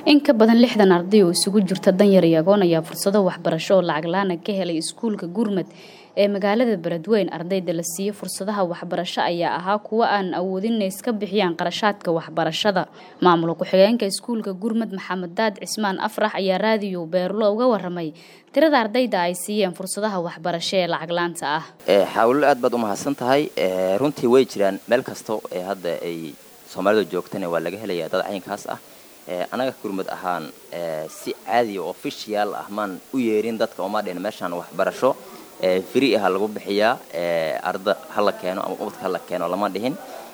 in ka badan lixdan arday oo isugu jirta danyar iyo agoon ayaa fursado waxbarasho oo lacag la-aan ka helay iskuulka gurmad ee magaalada beledweyn ardayda la siiyo fursadaha waxbarasho ayaa ahaa kuwo aan awoodin inay iska bixiyaan qarashaadka waxbarashada maamul ku-xigeenka iskuulka gurmad maxamed daad cismaan afrax ayaa raadiyo beerlo uga waramay tirada ardayda ay siiyeen fursadaha waxbarasho ee lacag laanta ah xaawilo aad baad u mahadsan tahay runtii way jiraan meel kasto ee hadda ay soomaalidu joogtana waa laga helayaa dad caynkaas ah anaga gurmud ahaan si caadiya oo official ah maan u yeerin dadka oma dhin meeshaan waxbarasho free aha lagu bixiyaa arda hala keeno ama ubadka hala keeno lama dhihin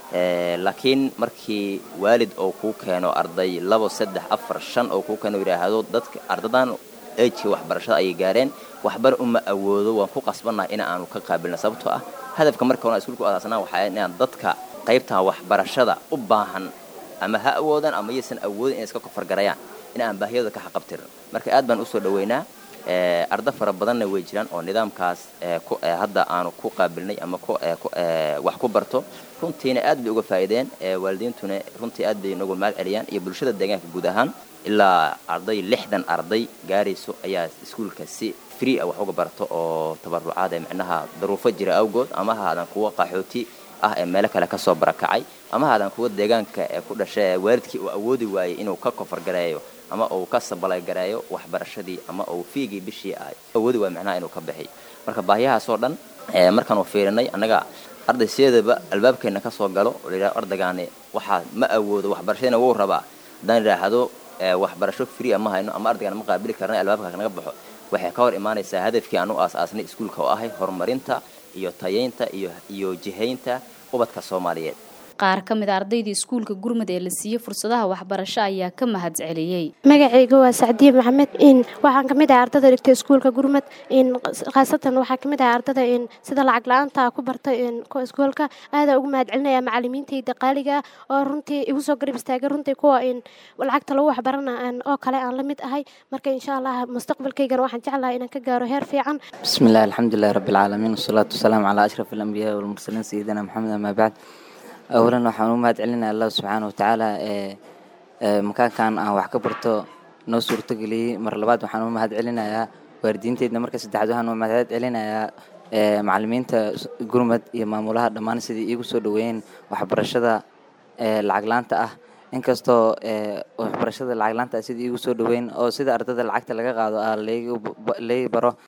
laakiin markii waalid oo kuu keeno arday labo saddex afar shan oo kuu keeno yidhaahdo dadka ardadan ejka waxbarashada ayay gaareen waxbar uma awoodo waan ku qasbannaha in aanu ka qaabilna sababtoo ah hadafka marka hore iskuulka u asaasnaa waxaa inaan dadka qaybtan waxbarashada u baahan ama ha awoodaan ama yaysan awoodin inay iska kofargarayaan in aan baahiyada ka xaqabtirin marka aad baan usoo dhaweynaa arda fara badanna way jiraan oo nidaamkaas hadda aanu ku qaabilnay ama wax ku barto runtiina aad bay uga faa'iideen waalidiintuna runtii aad bay inagu mahad celiyaan iyo bulshada deegaanka guud ahaan ilaa arday lixdan arday gaarayso ayaa iskuulka si free ah wax uga barto oo tabarucaad ee micnaha daruufo jira awgood ama haadan kuwa qaxooti ah ee meelo kale ka soo barakacay ama haadan kuwa deegaanka ee ku dhashay ee waalidkii uu awoodi waayey inuu ka kofargareeyo ama uu ka sabalagareeyo waxbarashadii ama uu fiigii bishii ay awoodi waay macnaha inuu ka bixiy marka baahiyahaasoo dhan markaanu fiirinay annaga arday sideedaba albaabkeenna ka soo galo oo layidhaha ardaygaani waxaa ma awoodo waxbarashadiina wuu rabaa haddaan idhaahdo waxbarasho free ma hayno ama ardaygaan ma qaabili karna albaabka naga baxo waxay ka hor imaanaysaa hadafkii aan u aas-aasnay iskuulka oo ahay horumarinta iyo tayaynta iyo iyo jihaynta ubadka soomaaliyeed qaar ka mid a ardayda iskuulka gurmud ee la siiyey fursadaha waxbarasho ayaa ka mahad celiyey magacayga waa sacdiye maxamed in waxaan kamid ahay ardada dhigta iskuulka gurmud in khaasatan waxaa kamid ahay ardada in sida lacag la-aanta ku bartay in iskuolka aadaa ugu mahad celinaya macalimiintayda qaaliga oo runtii igu soo garab istaagay runtii kuwa in lacagta lagu waxbarana oo kale aan la mid ahay marka insha allah mustaqbalkaygana waxaan jeclahay inaan ka gaaro heer fiican bismillahi alxamdulilahi rabbi alcaalamiin wasalaatu wasalaamu calaa ashraf alambiyaai walmursaliin sayidina maxamed amaa bacd awalan waxaan u mahad celinaya allah subxaana watacaala ee makaankan aan wax ka barto noo suurtogeliyey mar labaad waxaan u mahad celinayaa waalidiinteydna marka saddexaad waxaan u mahad celinayaa macalimiinta gurmad iyo maamulaha dhammaan sidai iigu soo dhaweeyeen waxbarashada lacag laanta ah inkastoo waxbarashada lacag laanta ah sida iigu soo dhaweyn oo sida ardada lacagta laga qaado ah laga baro